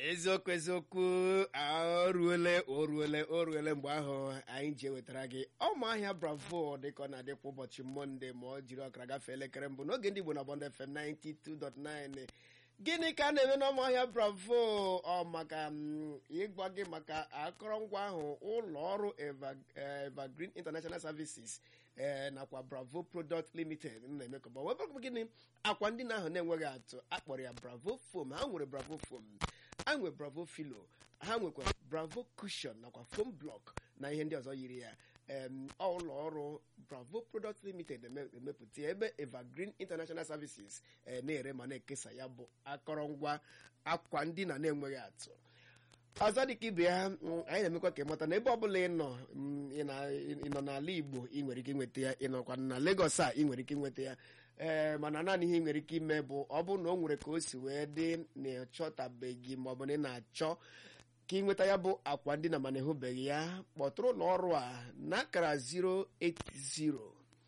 eziokwu eziokwu o ruole o ruole o ruole mgbe ahụ anyị ji ewetara gị ọmụahịa bravo dịka ọ na-adị kwa ụbọchị mọnde ma ọ jiri ọkara gafee elekere mbụ n'oge ndị igbo na bọnd fm 92.9 gịnị ka a na-eme n'ọmụahịa bravo ọ maka mm, ịgwa gị maka akọrọngwa ahụ ụlọ ọrụ Eva- eh, evergreen international services ee nakwa bravo product limited na-emekọba webụrụ gịnị akwa ndị ahụ na-enweghị atụ akpọrọ ya bravo foam ha nwere bravo foam ha nwere bravo filo ha nwekwa bravo cushion nakwa foam block na ihe ndị ọzọ yiri ya em, ọ ụlọ ọrụ bravo product limited eme- emepụta ya ebe evergreen international services eh, na-ere ma na-ekesa ya bụ akọrọngwa akwa ndị na na-enweghị atụ ọzọ dịka ibe ya mm, anyị na-emekwa ka ịmata na ebe ọbụla ị nọ mm, ị na- ị nọ n'ala igbo ị nwere ike inweta ya ị nọkwa na Lagos a ị nwere ike inweta ya ee mana naanị ihe ị nwere ike ime bụ ọ bụrụ na o nwere ka o si wee dị na ịchọtabeghị maọbụ na ị na-achọ ka ị nweta ya bụ akwa ndị na mana ịhụbeghị ya kpọtụrụ ụlọ ọrụ a n'akara 080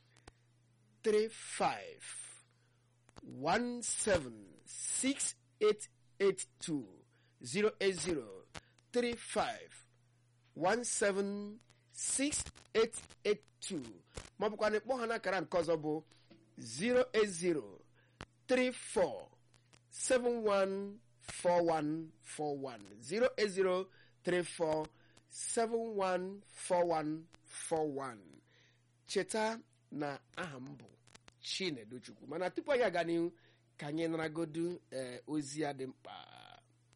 35 176882 080 35 176882 ma ọ bụkwa na ịkpọ ha n'akara nke ọzọ bụ 080 34 714141 080 34 714141 cheta na aha m bụ chinedu chukwu mana tupu anyị aga n'ihu ka anyị naragodu ee ozi ya dị mkpa